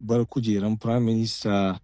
bar kujeran prime minister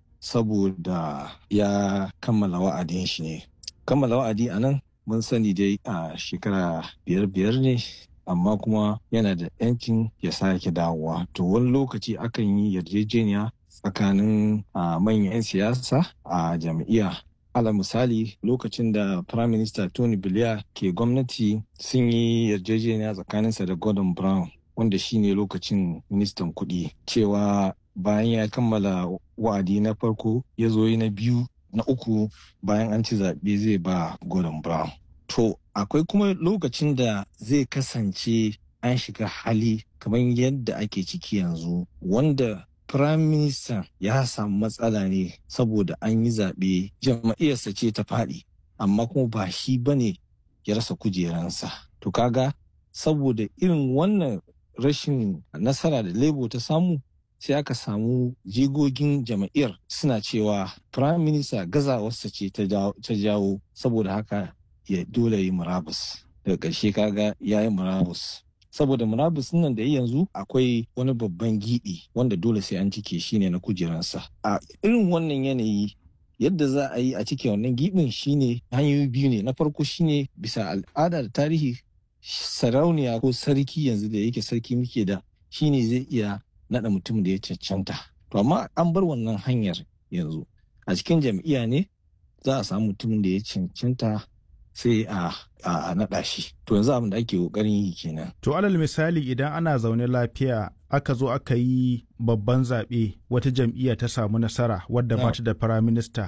saboda ya kammala wa'adin shi ne kammala wa'adi a nan mun sani dai a shekara biyar biyar ne amma kuma yana da yancin ya sake dawowa to wani lokaci akan yi yarjejeniya tsakanin manyan 'yan siyasa a jam'iyya ala misali lokacin da prime minister tony blair ke gwamnati sun yi yarjejeniya tsakaninsa da gordon brown wanda shine lokacin ministan kuɗi cewa bayan ya kammala wa'adi na farko ya zo na biyu na uku bayan an ci zaɓe zai ba gordon brown to akwai kuma lokacin da zai kasance an shiga hali kamar yadda ake ciki yanzu wanda Prime Minister ya samu matsala ne saboda an yi zaɓe jam'iyyarsa ce ta faɗi amma kuma ba shi ba ne ya rasa kujeransa. To kaga saboda irin wannan rashin nasara da Labour ta samu sai aka samu jigogin jam'iyyar suna cewa Prime Minister gazawarsa ce ta jawo saboda haka ya dole yi murabus. Daga ƙarshe kaga ya yi murabus. saboda murabus nan da yanzu akwai wani babban giɓi wanda dole sai an cike shi ne na kujeransa a irin wannan yanayi yadda za a yi a cike wannan giɓin shine hanyoyi biyu ne na farko shine bisa al'ada da tarihi sarauniya ko sarki yanzu da yake sarki muke da shine zai iya naɗa mutum da ya cancanta to amma an bar wannan hanyar yanzu a cikin jam'iyya ne za a samu mutumin da ya cancanta sai a a naɗa shi to yanzu abin da ake ƙoƙarin yi kenan. To alal misali idan ana zaune lafiya aka zo aka yi babban zaɓe wata jam'iyya ta samu nasara wadda ba ta da firaminista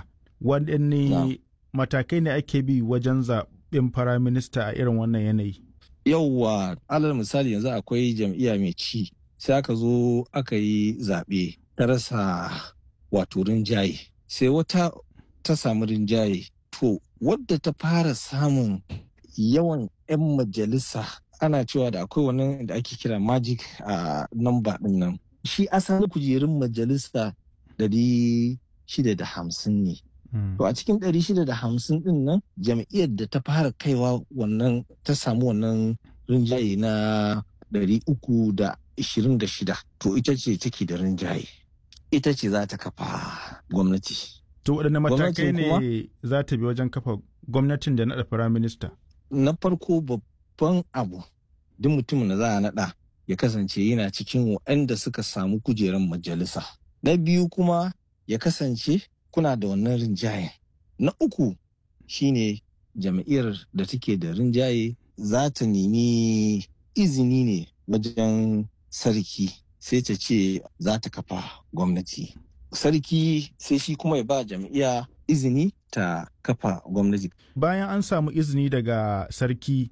waɗanne matakai ne ake bi wajen zaɓen firaminista a irin wannan yanayi. Yauwa alal misali yanzu akwai jam'iyya mai ci sai aka zo aka yi zaɓe ta rasa wato rinjaye sai wata ta samu rinjaye to wadda ta fara samun yawan 'yan majalisa ana cewa da akwai wani da ake kira magic a namba din nan shi asalin kujerun majalisa ɗari shida da hamsin ne to a cikin ɗari shida da hamsin din nan jam'iyyar da ta fara kaiwa wannan ta samu wannan rinjaye na ɗari uku da ishirin da shida to ita ce take da rinjaye ita ce za ta kafa gwamnati To waɗanne matakai ne za ta bi wajen kafa gwamnatin da naɗa firaminista? Na farko babban abu duk mutumin da za a naɗa ya kasance yana cikin waɗanda suka samu kujerar majalisa. Na biyu kuma ya kasance kuna da wannan rinjaye. Na uku shine jam'iyyar da take da rinjaye za ta nemi izini ne wajen sarki sai ta ce za ta kafa gwamnati. sarki sai shi kuma ya ba jam'iyya izini ta kafa gwamnati. Bayan an samu izini daga sarki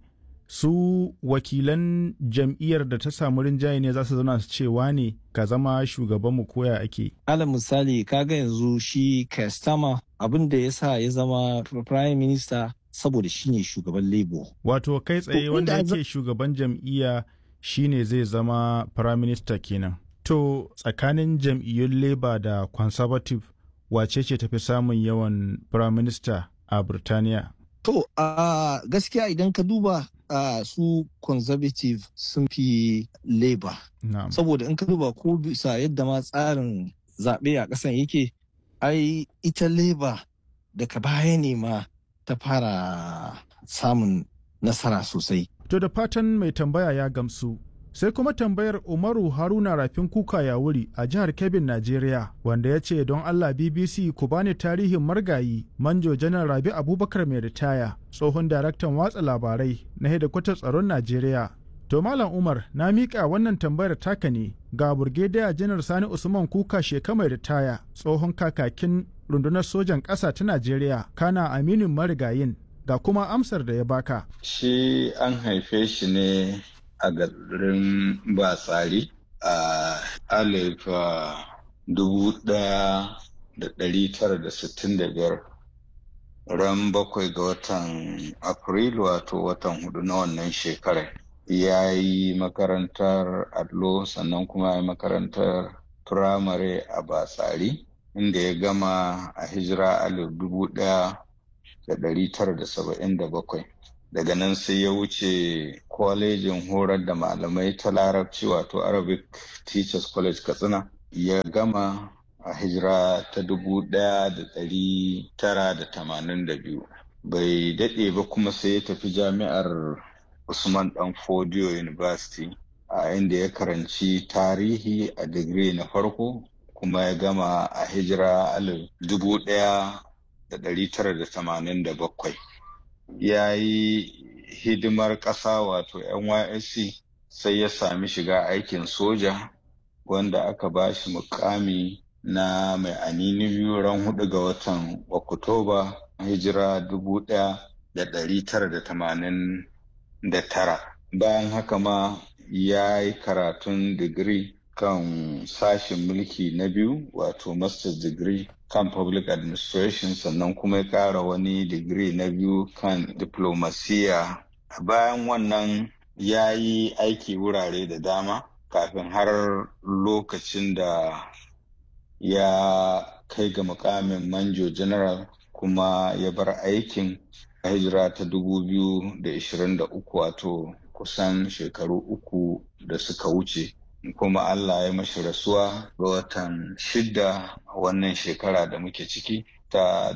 su wakilan jam'iyyar da ta samu rinjaye ne za su zauna su cewa ne ka zama shugabanmu koya ake. Alal misali kaga yanzu shi Kastama abin da ya sa ya zama prime minister saboda shi ne shugaban Labour. Wato kai tsaye wanda yake shugaban jam'iyya shine zai zama prime minister kenan. To tsakanin jam'iyyun Labour da Conservative wace ce tafi samun yawan Prime Minister a Birtaniya? To a uh, gaskiya idan ka duba uh, su Conservative sun fi Labour. Saboda in ka duba ko bisa yadda ma tsarin zaɓe a ƙasan yake, ai ita Labour daga baya ne ma ta fara samun nasara sosai. To da fatan mai tambaya ya gamsu. sai kuma tambayar umaru haruna rafin kuka ya wuri a jihar kebin najeriya wanda ya ce don allah bbc ku bani tarihin margayi manjo janar rabi abubakar mai ritaya tsohon daraktan watsa labarai na hedikwatar tsaron najeriya to malam umar na miƙa wannan tambayar taka ne ga burgediya janar sani usman kuka sheka mai ritaya tsohon kakakin rundunar sojan ƙasa ta najeriya kana aminin marigayin ga kuma amsar da ya baka shi an haife shi ne a garin batsari a alif dubu daya da dari tara da sittin da biyar ran bakwai ga watan afrilu wato watan hudu na wannan shekarar ya yi makarantar allo sannan kuma ya yi makarantar firamare a batsari inda ya gama a hijira alif dubu daya da dari tara da saba'in da bakwai daga nan sai ya wuce kwalejin horar da malamai ta larabci wato arabic teachers college katsina ya gama a hijira ta dubu ɗaya da ɗari tara da tamanin da biyu bai daɗe ba kuma sai ya tafi jami'ar usman dan fodio university a inda ya karanci tarihi a digiri na farko kuma ya gama a hijira alif dubu ɗaya da ɗari tara da tamanin da bakwai ya yi hidimar ƙasa wato nysc sai ya sami shiga aikin soja wanda aka ba shi mukami na mai anini biyu ran hudu ga watan oktoba hijira dubu ɗaya da ɗari tara da tamanin da tara bayan haka ma ya yi karatun digiri kan sashen mulki na biyu wato master's degree kan public administration sannan kuma ya ƙara wani digiri na biyu kan diplomasiya bayan wannan ya yi aiki wurare da dama kafin har lokacin da ya kai ga mukamin manjo general kuma ya bar aikin a hijira ta 2023 wato kusan shekaru uku da suka wuce kuma Allah ya mashi rasuwa ga watan shida a wannan shekara da muke ciki ta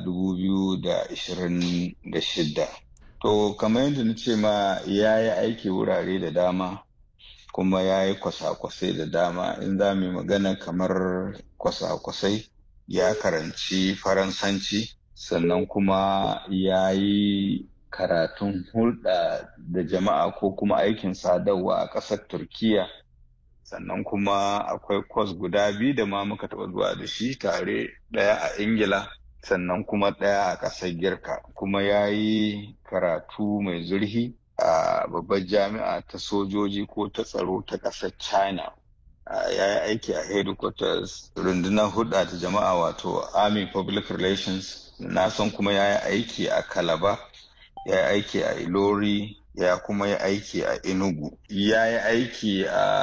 2026 to kamar yadda na ce ma ya yi aiki wurare da dama kuma ya yi kwasa-kwasai da dama in za mu yi magana kamar kwasa-kwasai ya karanci faransanci sannan kuma ya yi karatun hulɗa da jama'a ko kuma aikin sadarwa a ƙasar turkiya sannan kuma akwai kwas guda biyu da ma muka taɓa zuwa da shi tare ɗaya a ingila sannan kuma ɗaya a ƙasar girka kuma ya yi karatu mai zurfi a babbar jami'a ta sojoji ko ta tsaro ta ƙasar china ya yi aiki a headquarters rundunar hulɗa ta jama'a wato army public relations na san kuma ya yi aiki a kalaba ya yi aiki a ilori ya kuma yi aiki a enugu ya yi aiki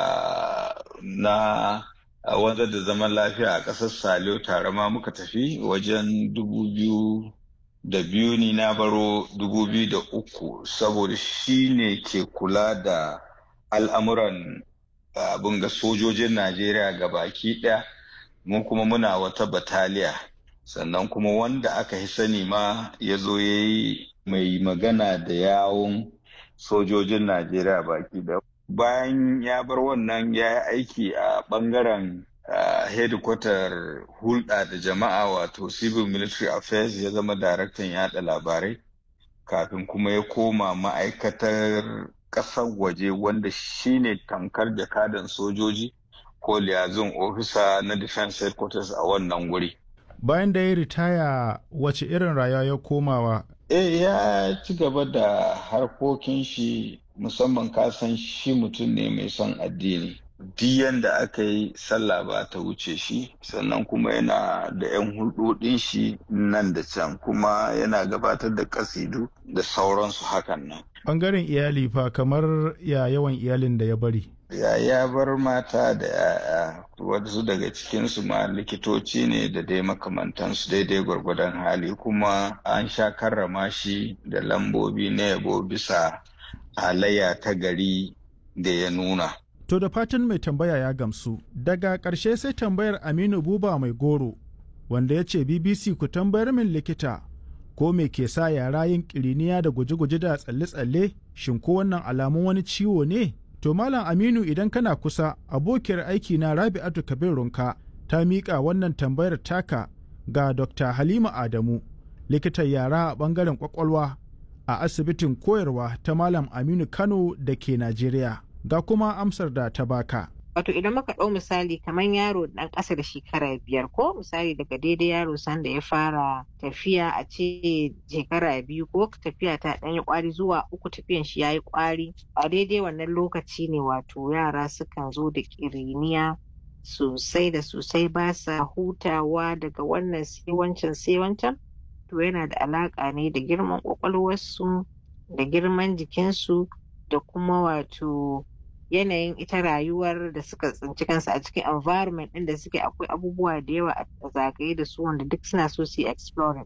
a na a wanzar da zaman lafiya a ƙasar saliyo tare ma muka tafi wajen dubu biyu da biyu ni na baro dubu biyu da uku saboda shi ne ke kula da al'amuran abin ga sojojin najeriya ga baki ɗaya mun kuma muna wata bataliya sannan kuma wanda aka yi sani ma ya zo ya yi mai magana da yawon sojojin najeriya baki da bayan ya bar wannan ya yi aiki a bangaren hedikwatar hulɗa da jama'a wato civil military affairs ya zama daraktan yada labarai kafin kuma ya koma ma'aikatar ƙasar waje wanda shine tankar jakadan sojoji ko liyazin ofisa na defense headquarters a wannan guri bayan da ya ritaya wace irin rayuwa ya komawa eh ya ci gaba da harkokin shi musamman kasan shi mutum ne mai son addini diyan da aka yi sallah ba ta wuce shi sannan kuma yana da 'yan hulɗoɗin shi nan da can kuma yana gabatar da kasidu da sauransu hakan nan ɓangaren iyali fa kamar ya yawan iyalin da ya bari ya ya bar mata da ya'ya wasu daga cikinsu ma likitoci ne da dai makamantansu daidai gwargwadon hali kuma an sha karrama shi da lambobi na yabo bisa halayya ta gari da ya nuna To da fatan mai tambaya ya gamsu, daga ƙarshe sai tambayar Aminu Buba mai goro, wanda ya ce BBC ku tambayar min likita ko me ke sa yara yin ƙiriniya da guje-guje da tsalle-tsalle shin ko wannan alamun wani ciwo ne? To Malam Aminu idan kana kusa abokiyar aiki na Rabi'atu Kabir Runka ta miƙa wannan tambayar taka ga Dr. Halima Adamu, likitan yara a ɓangaren ƙwaƙwalwa a asibitin koyarwa ta Malam Aminu Kano da ke Najeriya. ga kuma amsar da ta baka. Wato idan muka ɗau misali kamar yaro ɗan ƙasa da shekara biyar ko misali daga daidai yaro sanda ya fara tafiya a ce shekara biyu ko tafiya ta ɗan yi ƙwari zuwa uku tafiyan shi ya yi ƙwari a daidai wannan lokaci ne wato yara sukan zo da ƙiriniya sosai da sosai ba sa hutawa daga wannan sai wancan sai wancan to yana da alaƙa ne da girman ƙwaƙwalwarsu da girman jikinsu da kuma wato yanayin ita rayuwar da suka tsinci kansu a cikin environment ɗin da suke akwai abubuwa da yawa a zagaye da su wanda duk suna so su yi exploring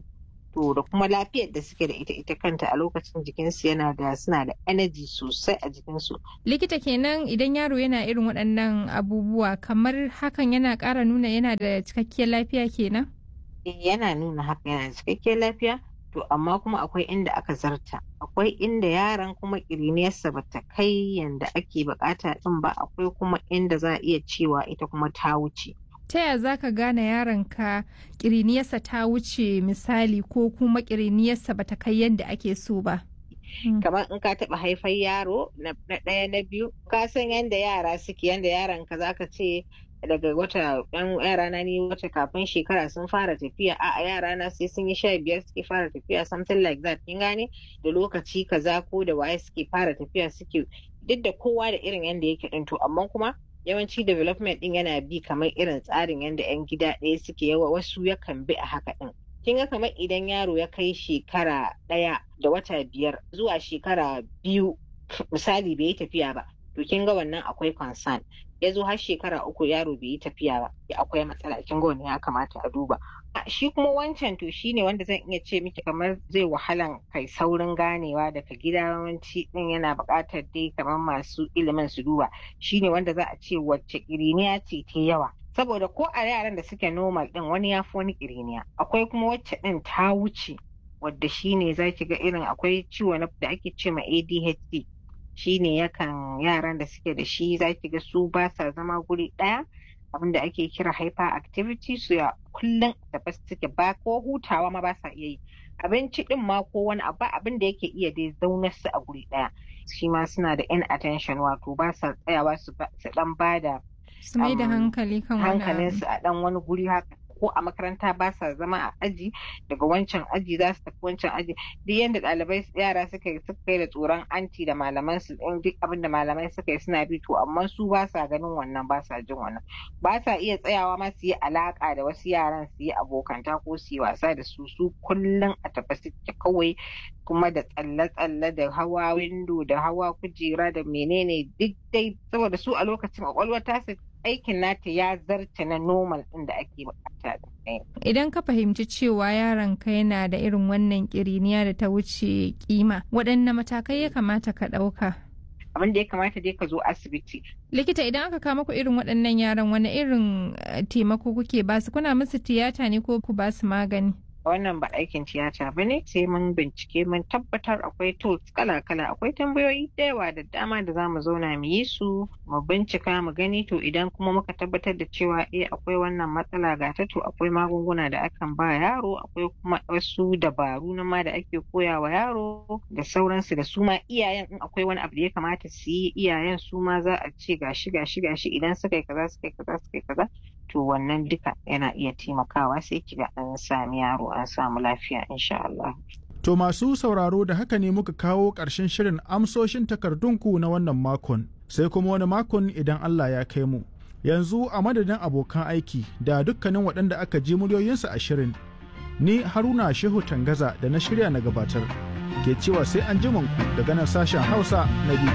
to da kuma lafiyar da suke da ita ita kanta a lokacin jikinsu yana da suna da energy sosai a jikinsu. likita kenan idan yaro yana irin waɗannan abubuwa kamar hakan yana ƙara nuna yana da cikakkiyar lafiya kenan yana nuna haka yana da cikakkiyar lafiya to amma kuma akwai inda aka zarta akwai inda yaran kuma ƙiriniyarsa ba ta kai yanda ake bukata din ba akwai kuma inda za a iya cewa ita kuma ta wuce ta yaya za ka gane yaronka ƙiriniyarsa ta wuce misali ko kuma ƙiriniyarsa ba ta kai yadda ake so ba kamar in ka taɓa haifar yaro na ɗaya na biyu ka san yadda yara suke yadda yaran ka zaka ce daga wata yan yara na ni wata kafin shekara sun fara tafiya a yara na sai sun yi sha biyar suke fara tafiya something like that kin gane da lokaci kaza ko da waye suke fara tafiya suke duk da kowa da irin yanda yake din to amma kuma yawanci development din yana bi kamar irin tsarin yanda yan gida ɗaya suke yawa wasu yakan bi a haka din kin ga kamar idan yaro ya kai shekara ɗaya da wata biyar zuwa shekara biyu misali bai yi tafiya ba to kin ga wannan akwai concern ya zo har shekara uku yaro bai yi tafiya ba akwai matsala kin ga wannan ya kamata a duba shi kuma wancan to shine wanda zan iya ce miki kamar zai wahalan kai saurin ganewa daga gida yawanci din yana buƙatar dai kamar masu ilimin su duba shine wanda za a ce wacce ƙiriniya ce ta yawa saboda ko a yaran da suke normal din wani ya fi wani ƙiriniya akwai kuma wacce din ta wuce wadda shine za ki ga irin akwai ciwo da ake ce ma ADHD shine yakan yaran da suke da shi za ki ga su ba sa zama guri ɗaya abinda ake kira hyperactivity su ya kullum da ba suke ba ko hutawa ma ba sa iya yi abinci din ma ko wani abu abin da yake iya dai zaunar su a guri ɗaya shi ma suna da inattention wato ba sa tsayawa su dan bada su mai da hankali kan wani hankalinsu a dan wani guri haka ko a makaranta ba sa zama a aji daga wancan aji za su tafi wancan aji duk yadda ɗalibai yara suka yi suka yi da tsoron anti da malaman su in duk abin da malamai suka yi suna bi to amma su ba sa ganin wannan ba sa jin wannan ba sa iya tsayawa ma su yi alaka da wasu yaran su yi abokanta ko su yi wasa da su su kullum a tafi suke kawai kuma da tsalle-tsalle da hawa windo da hawa kujera da menene duk dai saboda su a lokacin kwakwalwa ta su aikin nata ya zarta na normal ɗin da ake bukata Idan ka fahimci cewa yaronka yana da irin wannan kiriniya da ta wuce kima, waɗanne matakai ya kamata ka ɗauka? Abin da ya kamata dai ka zo asibiti. Likita idan aka kama ku irin waɗannan yaran wani irin taimako kuke basu kuna musu tiyata ne ko ku basu magani? wannan ba aikin tiyata ba ne sai mun bincike mun tabbatar akwai tools kala-kala akwai tambayoyi da yawa da dama da za mu zauna mu yi su mu bincika mu gani to idan kuma muka tabbatar da cewa eh akwai wannan matsala ga ta to akwai magunguna da akan ba yaro akwai kuma wasu dabaru na ma da ake koya wa yaro da sauransu da su ma iyayen in akwai wani abu da ya kamata su yi iyayen su ma za a ce gashi gashi gashi idan suka yi kaza suka yi kaza suka yi kaza to wannan duka yana iya taimakawa sai kiga an sami yaro an samu lafiya insha Allah. To masu sauraro da haka ne muka kawo ƙarshen shirin amsoshin takardunku na wannan makon sai kuma wani makon idan Allah ya kai mu. Yanzu a madadin abokan aiki da dukkanin waɗanda aka ji muryoyinsu a shirin. Ni Haruna Shehu Tangaza da na shirya na gabatar. Ke cewa sai an ku daga nan sashen Hausa na